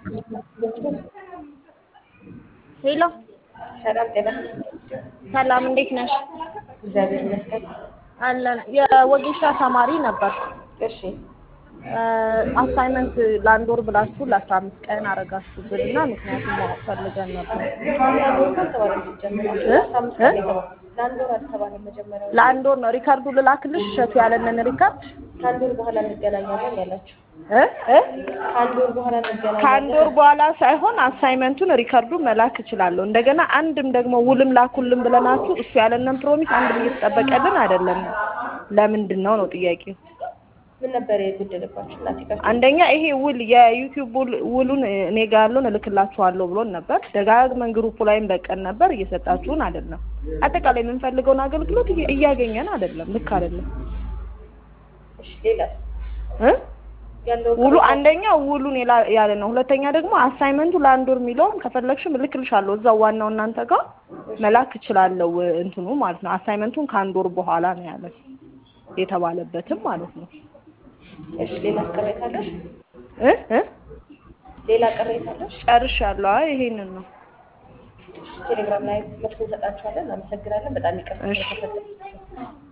ሄሎ ሰላም ጤና ሰላም፣ እንዴት ነሽ? እግዚአብሔር ይመስገን። አለን። የወጌሻ ተማሪ ነበር። እሺ አሳይመንት ለአንድ ወር ብላችሁ ለአስራ አምስት ቀን አረጋችሁብን እና ምክንያቱም ማወቅ ፈልገን ነበር። ለአንድ ወር አልተባለም ሲጀመር አስራ አምስት ቀን የገባው ለአንድ ወር አልተባለም መጀመሪያው ለአንድ ወር ነው። ሪካርዱ ልላክልሽ፣ እሸቱ ያለንን ሪካርድ ከአንድ ወር በኋላ እንገናኛለን ያላችሁ እ እ ከአንድ ወር በኋላ እንገናኛለን ከአንድ ወር በኋላ ሳይሆን አሳይመንቱን ሪካርዱን መላክ እችላለሁ። እንደገና አንድም ደግሞ ውልም ላኩልን ብለናችሁ እሱ ያለንን ፕሮሚስ አንድም እየተጠበቀልን አይደለም። ለምንድን ነው ነው ጥያቄው? ምን ነበር የጎደለባችሁ እናቴ ጋር አንደኛ ይሄ ውል የዩቲዩብ ውል- ውሉን እኔ ጋር ያለውን እልክላችኋለሁ ብሎን ነበር። ደጋግመን ግሩፑ ላይም ለቀን ነበር፣ እየሰጣችሁን አይደለም። አጠቃላይ የምንፈልገውን አገልግሎት እየ- እያገኘን አይደለም። ልክ አይደለም እሺ ሌላስ እ ያለው ውሉ አንደኛ ውሉን የላ- ያለ ነው። ሁለተኛ ደግሞ አሳይመንቱ ለአንድ ወር የሚለውም ከፈለግሽም እልክልሻለሁ እዛው ዋናው እናንተ ጋር መላክ እችላለሁ። እንትኑ ማለት ነው አሳይመንቱን ከአንድ ወር በኋላ ነው ያለ የተባለበትም ማለት ነው እሺ ሌላስ ቅሬታ አለሽ እ እ ሌላ ቅሬታ አለሽ ጨርሻለሁ። አይ ይሄንን ነው። ቴሌግራም ላይ መልስ እንሰጣችኋለን እናመሰግናለን በጣም ይቅርታ እሺ። ስለተፈጠረ